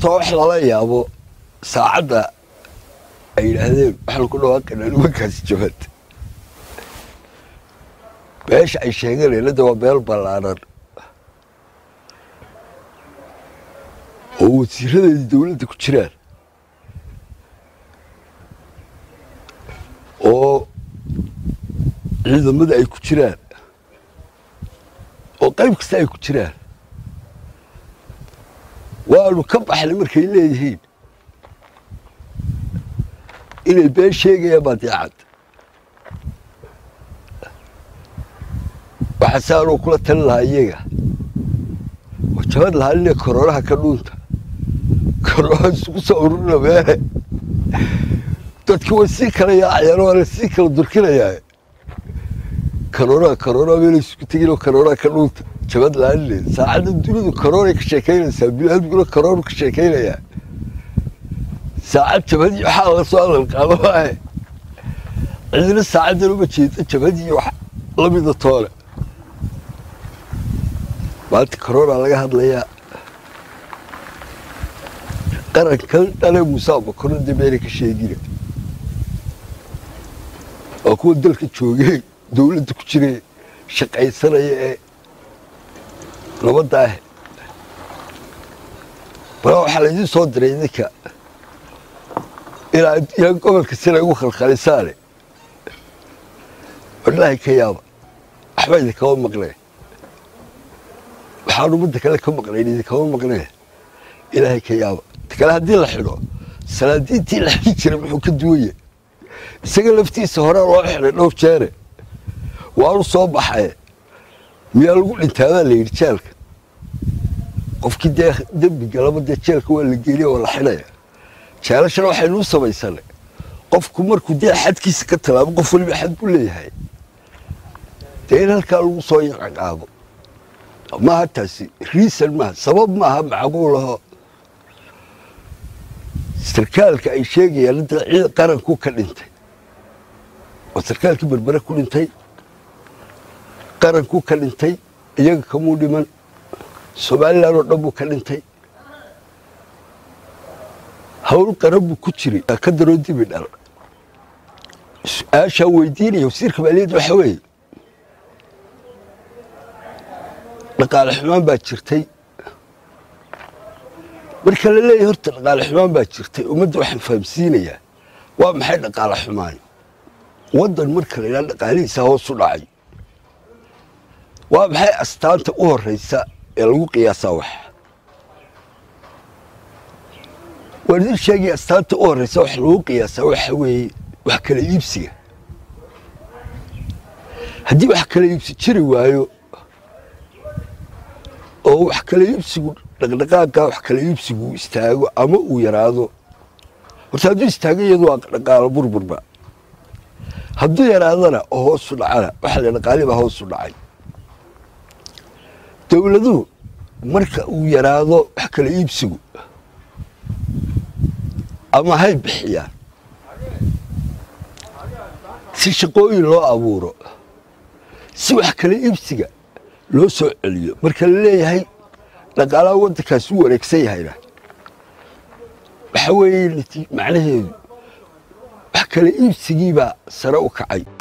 horta wax lala yaabo saacadda ay yidhaahdeen waxaan ku dhawaaqaynaa nimankaasi jabad meesha ay sheeganeen hadda waa meel ballaaran oo wasiiradeedii dowladda ku jiraan oo ciidamada ay ku jiraan oo qayb kasta ay ku jiraan waanu ka baxnay markay leeyihiin inay been sheegayaan baadiicad waxaa saanuu kula talin lahaa iyaga oo jabad lahaa inay koroonaha ka dhuunta koroonaha isugu soo ururina meele dadki way sii kala yaacayaan waana sii kala durkinayaa koroonaha koroonaha meela isugu teginoo koroonaha ka dhuunta jabad laanile saacadda dunidu koroonay ka sheekaynaysaa biniaadmiguna koroonu ka sheekaynayaa saacad jabadii waxaa laga soo hadal qaado maahe cidina saacaddan uma jeeda jabadii wax lamida toole maanta korona laga hadlayaa qarankan dhale muuse bakoro dee meena ka sheegina waa kuwa dalka joogee dowladda ku jire shaqaysanaya ee nabadda ah bala waxaa laydin soo diray idinka ilaa yaa gobolka sina igu khalkhalisaane wallaahi ka yaaba waxba idinkama maqneen waxaan ummadda kale ka maqnayn idinkama maqneen ilaahay ka yaaba ta kale haddii la xidho salaadiintii la xidhi jiray muxuu ka duwaya isaga laftiisa hore loo xidhay dhowr jeere waanu soo baxaye miyaa lagu dhintaadaa la yidhi jeelka qofkii dee dembi galaba dee jeelka waa la geeliya waa la xidhaya jeelashana waxaynuu samaysanay qofku markuu dee xadkiisa ka tallaabo qof waliba xad buu leeyahay dee in halkaa lagu soo yaqaqaabo maaha taasi riisan maaha sabab maaha macquulaho sarkaalka ay sheegayaan hadda ciid qaranku ka dhintay oo sarkaalkii berbere ku dhintay qaranku ka dhintay iyaga kamuu dhiman somalilan oo dhan buu ka dhintay hawl qaran buu ku jiray ka daroo dibi dhal su-aashaa weydiinaya wasiirka maaliyadda waxa weeye dhaqaale xumaan baa jirtay marka la leeyahy horta dhaqaale xumaan baa jirtay ummadda waxaan fahamsiinayaa waa maxay dhaqaale xumaan waddan marka la yidhaha dhaqaalihiisa hoos u dhacay waa maxay astaanta u horraysa ee lagu qiyaasaa wax waan idin sheegaya astaanta u horraysa wax lagu qiyaasaa waxa weeye wax kala iibsiga haddii wax kala iibsi jiri waayo oo wax kala iibsigu dhaqdhaqaaqa wax kala iibsigu istaago ama uu yaraado horta hadduu istaago iyadu waa dhaqaalo burburba hadduu yaraadana oo hoosu dhacana waxa la dhaqaali baa hoosu dhacay dowladuhu marka uu yaraado wax kala iibsigu ama hay bixiyaan si shaqooyin loo abuuro si wax kala iibsiga loo soo celiyo marka la leeyahay dhaqaalaha waddankaas u wareegsan yahayna waxa weeye macnaheedu wax kala iibsigiibaa sare u kacay